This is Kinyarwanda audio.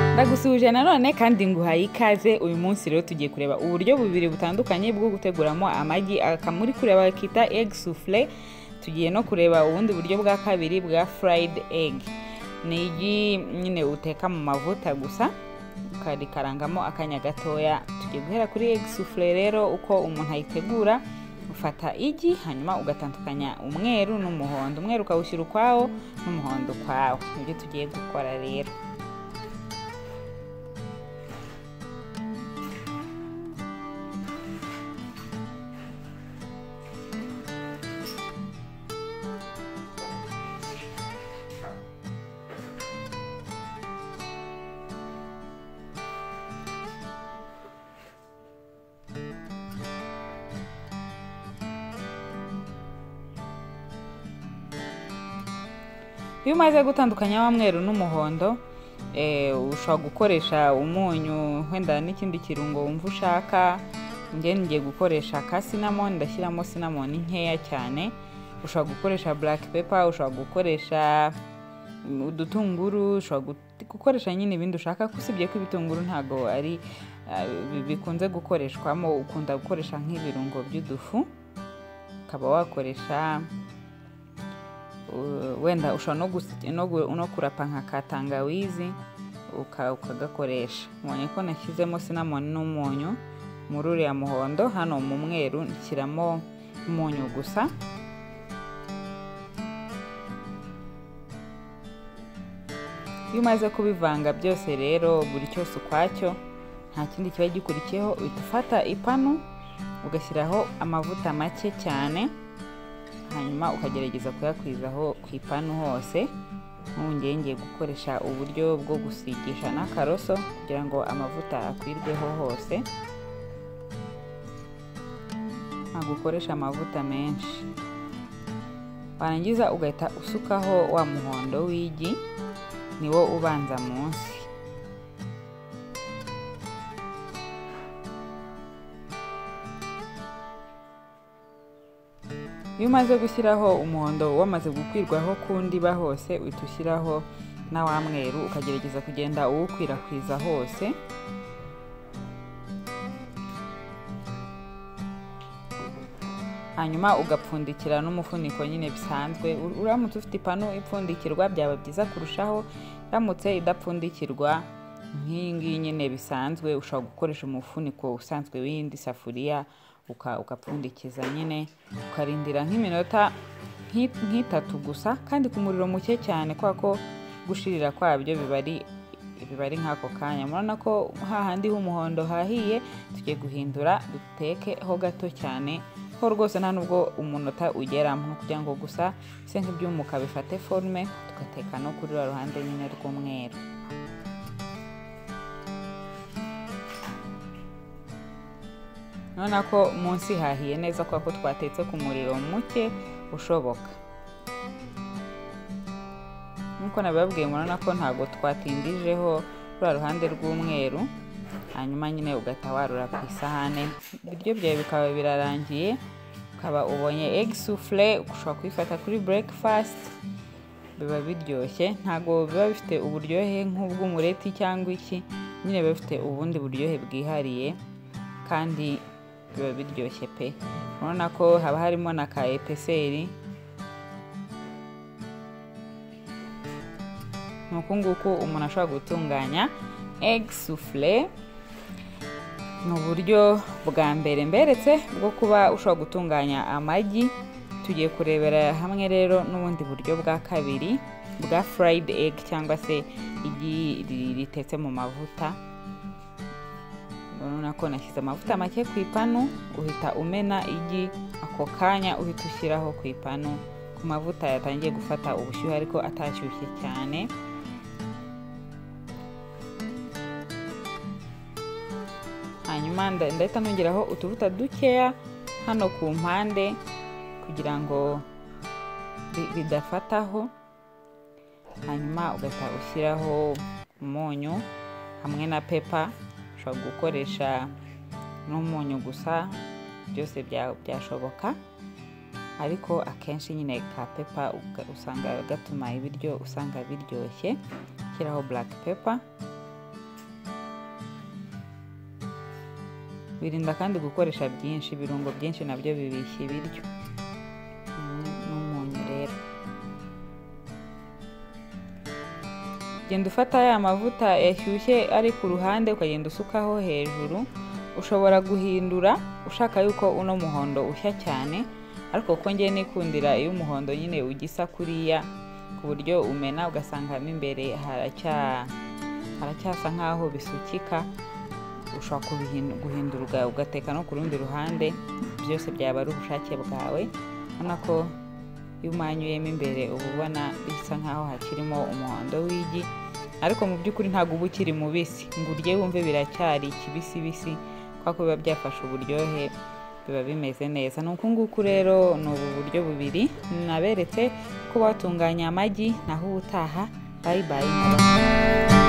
turakomeje nanone kandi nguhaye ikaze uyu munsi rero tugiye kureba uburyo bubiri butandukanye bwo guteguramo amagi aka muri kure bakita egg souffle tugiye no kureba ubundi buryo bwa kabiri bwa fried egg ni igi nyine uteka mu mavuta gusa ukarikarangamo akanya gatoya tugiye guhera kuri egg souffle rero uko umuntu ayitegura ufata igi hanyuma ugatandukanya umweru n'umuhondo umweru ukawushyira ukwawo n'umuhondo ukwawo nibyo tugiye gukora rero iyo umaze gutandukanya wa mweru n'umuhondo ushobora gukoresha umunyu wenda n'ikindi kirungo wumva ushaka ngende ngiye gukoresha ka sinamoni ndashyiramo sinamoni nkeya cyane ushobora gukoresha buraki pepa ushobora gukoresha udutunguru ushobora gukoresha nyine ibindi ushaka usibye ko ibitunguru ntabwo ari bikunze gukoreshwamo ukunda gukoresha nk'ibirungo by'udufu ukaba wakoresha wenda ushobora no kurapa nka ka tangawizi ukagakoresha mubonye ko nashyizemo sinamoni n'umunyu muri uriya muhondo hano mu mweru nshyiramo umunyu gusa iyo umaze kubivanga byose rero buri cyose ukwacyo nta kindi kiba gikurikiyeho uhita ufata ipanu ugashyiraho amavuta make cyane hanyuma ukagerageza kuyakwizaho ku ipanu hose ntungenge gukoresha uburyo bwo gusigisha n'akaroso kugira ngo amavuta akwirweho hose ntabwo ukoresha amavuta menshi warangiza ugahita usukaho wa muhondo w'igi niwo ubanza munsi iyo umaze gushyiraho umuhondo wamaze gukwirwaho ku ndiba hose uhita ushyiraho na wa mweru ukagerageza kugenda uwukwirakwiza hose hanyuma ugapfundikira n'umufuniko nyine bisanzwe uramutse ufite ipanu ipfundikirwa byaba byiza kurushaho iramutse idapfundikirwa nk'iyi ngiyi nyine bisanzwe ushobora gukoresha umufuniko usanzwe w'iyindi safuriya ugapfundikiza nyine ukarindira nk'iminota nk'itatu gusa kandi ku muriro muke cyane kubera ko gushirira kwabyo biba ari nk'ako kanya murabona ko hahandi h'umuhondo hahiye tugiye guhindura duteke ho gato cyane ko rwose nta nubwo umunota ugeramo kugira ngo gusa bise nk'ibyumuka bifate forume tugateka no kuri ruba ruhande nyine rw'umweru urabona ko munsi hahiye neza kubera ko twatetse ku muriro muke ushoboka nk'uko nabibabwiye murabona ko ntabwo twatindijeho ruriya ruhande rw'umweru hanyuma nyine ugahita warura ku isahane ibiryo byawe bikaba birarangiye ukaba ubonye egg souffle ushobora kuyifata kuri breakfast biba biryoshye ntabwo biba bifite uburyohe nk'ubw'umureti cyangwa iki nyine biba bifite ubundi buryohe bwihariye kandi biba biryoshye pe urabona ko haba harimo na ka epeseri ni uku nguku umuntu ashobora gutunganya egg souffle ni uburyo bwa mbere mberetse bwo kuba ushobora gutunganya amagi tugiye kurebera hamwe rero n'ubundi buryo bwa kabiri bwa fried egg cyangwa se igi ritetse mu mavuta urabona ko nashyize amavuta make ku ipanu uhita umena igi ako kanya uhita ushyiraho ku ipanu ku mavuta yatangiye gufata ubushyuhe ariko atashyushye cyane hanyuma ndahita nongeraho utuvuta dukeya hano ku mpande kugira ngo bidafataho hanyuma ugahita ushyiraho umunyu hamwe na pepa ushobora gukoresha n'umunyu gusa byose byashoboka ariko akenshi nyine ka pepa usanga gatuma ibiryo usanga biryoshye ushyiraho buraki pepa birinda kandi gukoresha byinshi ibirungo byinshi nabyo bibishya ibiryo Mm, n'umunyu rero genda ufata ya mavuta yashyushye ari ku ruhande ukagenda usukaho hejuru ushobora guhindura ushaka yuko uno muhondo ushya cyane ariko kuko ngiye nikundira iyo umuhondo nyine ugisa kuriya ku buryo umena ugasangamo imbere haracya- haracyasa nk'aho bisukika ushobora kubihin- guhindura uga- ugateka no ku rundi ruhande byose byaba ari ubushake bwawe ubona ko iyo umanyuyemo imbere uba ubona bisa nk'aho hakirimo umuhondo w'igi ariko mu by'ukuri ntabwo uba ukiri mubisi ngo urye wumve biracyari kibisibisi kubera ko biba byafashe uburyohe biba bimeze neza ni uku nguku rero ni ubu buryo bubiri naberetse ko batunganya amagi naho ubutaha bayibaye nk'abantu